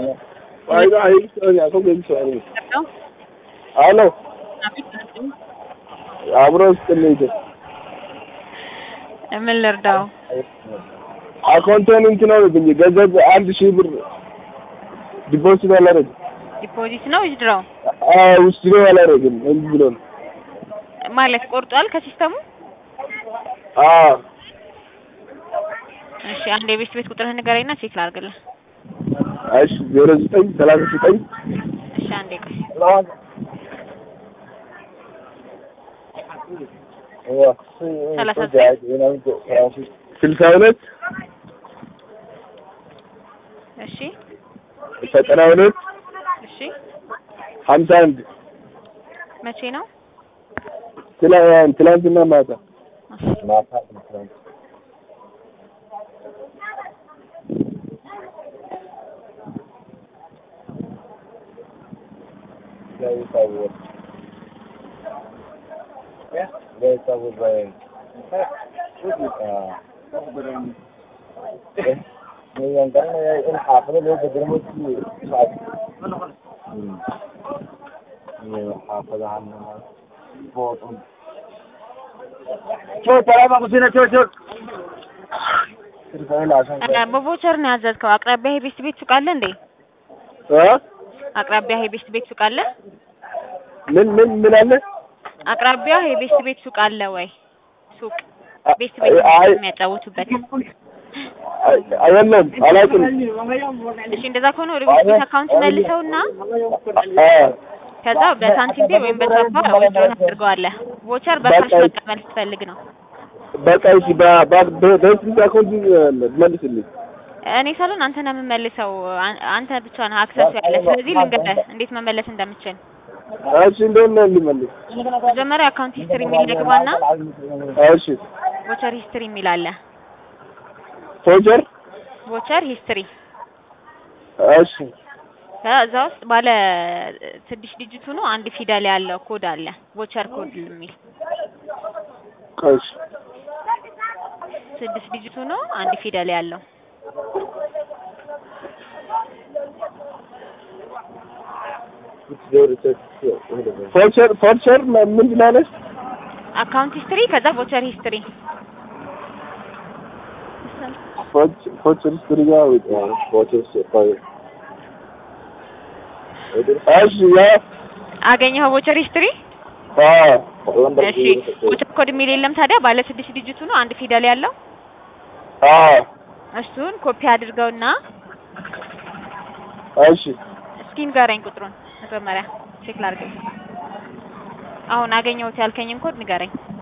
Ay, ay, ay, ako ganito ano. Hello? Ano? አቤት ናቸው። አብሮ ስትልኝ ምን ልርዳው? አካውንቴን እንትን አደረግኝ ገንዘብ አንድ ሺህ ብር ዲፖዚት አላደረግም። ዲፖዚት ነው ዊዝድራው አዎ ውስጥ ነው አላደረግም። እንዲህ ብሎ ነው። ማለት ቆርጧል ከሲስተሙ። አዎ እሺ አንድ የቤት ቤት ቁጥርህን ንገረኝና ቼክ ላድርግልህ። እሺ ዜሮ ዘጠኝ ሰላሳ ዘጠኝ እሺ አንዴ ቆይ። ሰላሳ ዘጠኝ ስልሳ ሁለት እሺ ዘጠና ሁለት እሺ ሀምሳ አንድ መቼ ነው? ትላ- ትላንትና ማታ እ በቮቸር ነው ያዘዝከው። አቅራቢያ የቤት ቤት ሱቅ አለ እንዴ? እ? አቅራቢያ የቤት ቤት ሱቅ አለ? ምን ምን ምን አለ? አቅራቢያ የቤት ቤት ሱቅ አለ ወይ? ሱቅ ቤት ቤት አይ የሚያጫውቱበት። አይደለም አላውቅም። እሺ እንደዛ ከሆነ ወደ ቤት ቤት አካውንት መልሰውና አ ከዛ በሳንቲም ፔ ወይም በቻፓ ዊዝድሮ ታደርገዋለህ። ቮቸር በካሽ በቃ- መቀበል ስትፈልግ ነው። በቃ እሺ በ- በ- በ- በስንት አካውንት መልስልኝ። እኔ ሳልሆን አንተ ነህ የምመልሰው። አን- አንተ ብቻ ነህ አክሰሱ ያለ። ስለዚህ ልንገርህ እንዴት መመለስ እንደምችል። እሺ እንደምን ልመልስ? መጀመሪያ አካውንት ሂስትሪ የሚል ግባና እሺ ቮቸር ሂስትሪ የሚል አለ። ፎጀር ቮቸር ሂስትሪ እሺ ከዛ ውስጥ ባለ ስድስት ዲጂት ሆኖ አንድ ፊደል ያለው ኮድ አለ። ቮቸር ኮድ የሚል እሺ ስድስት ዲጂት ሆኖ አንድ ፊደል ያለው ፎቸር ፎቸር ምንድን ነው ያለሽ? አካውንት ሂስትሪ ከዛ ቮቸር ሂስትሪ ፎች- ፎቸር ስትሪ ጋር ፎቸር ስትሪ እሺ ያ አገኘኸው? ቮቸር ሂስትሪ አ እሺ። ቮቸር ኮድ የሚል የለም ታዲያ ባለ ስድስት ዲጂት ሆኖ አንድ ፊደል ያለው አ እሱን ኮፒ አድርገውና እሺ እስኪ ንገረኝ ቁጥሩን መጀመሪያ ቼክ ላድርግ። አሁን አገኘሁት ያልከኝን ኮድ ንገረኝ።